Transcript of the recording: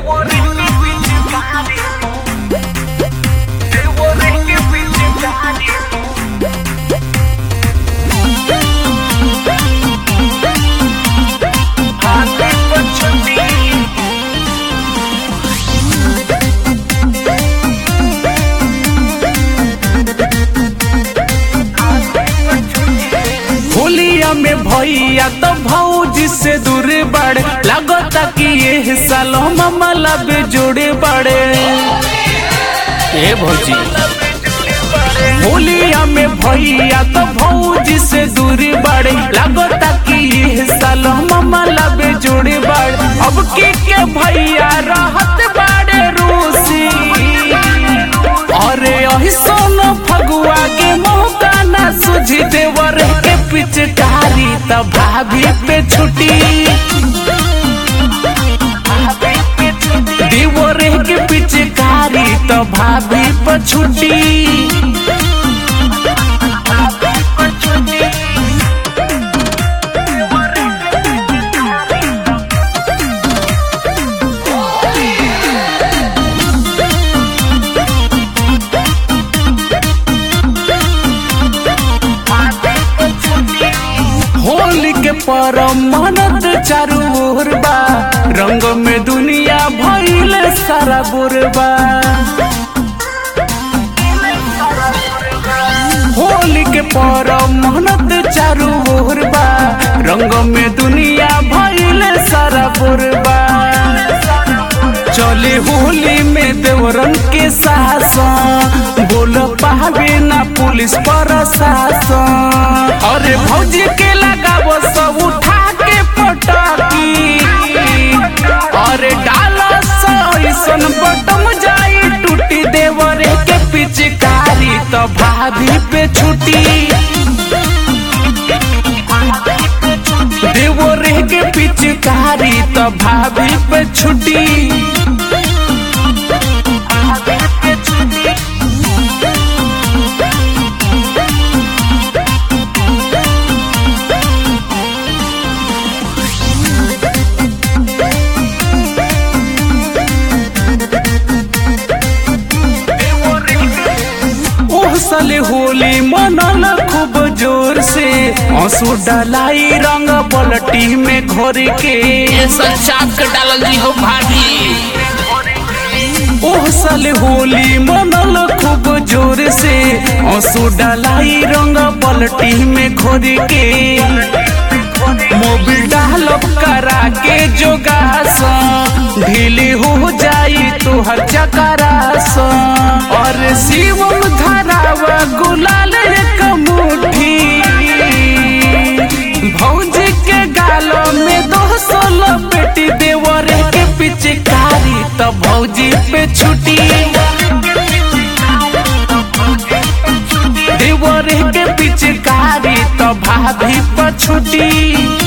होलिया में भैया तो भौजी से दूर बड़े लगता कि ये सालो ममला बे जुड़े बड़े ए भौजी होलिया में भैया तो भौजी से दूरी बड़े लगता कि ये सालो ममला बे जुड़े बड़े अब की के भैया रहत बड़े रूसी अरे अही सोनो फगुआ के मौका ना सुझी देवर के पिचकारी त भाभी पे छुटी देवर के पिचकारी त भाभी पे छुटी होली के परम मनत चारू ओर बा रंग में दुनिया भइल सारा बुरबा होली के परम मनत चारू ओर बा रंग में दुनिया भइल सारा बुरबा चले होली में देवरन के शासन बोल पावे ना पुलिस प्रशासन अरे भौजी के लगाव सब उठा के पटाकी अरे डाल ऐसन बटम जाई टूटी देवर के पिचकारी तो भाभी पे छुटी देवर के पिचकारी तो भाभी पे छुटी ओह साले होली मनल खूब जोर से आंसू डलाई रंग पलटी में घोर के ये सब चाप के डालल जी हो भाभी ओह साले होली मनल खूब जोर से आंसू डलाई रंग पलटी में घोर के मोबिल डालब करा के जोगास ढीली हो जाई तुहर चकरास और शिवम धरावा गुलाल एक मुट्ठी भौजी के गालो में दो सोलो बेटी देवर के पिचकारी तो भौजी पे छुटी देवर के पिचकारी तो भाभी पर छुटी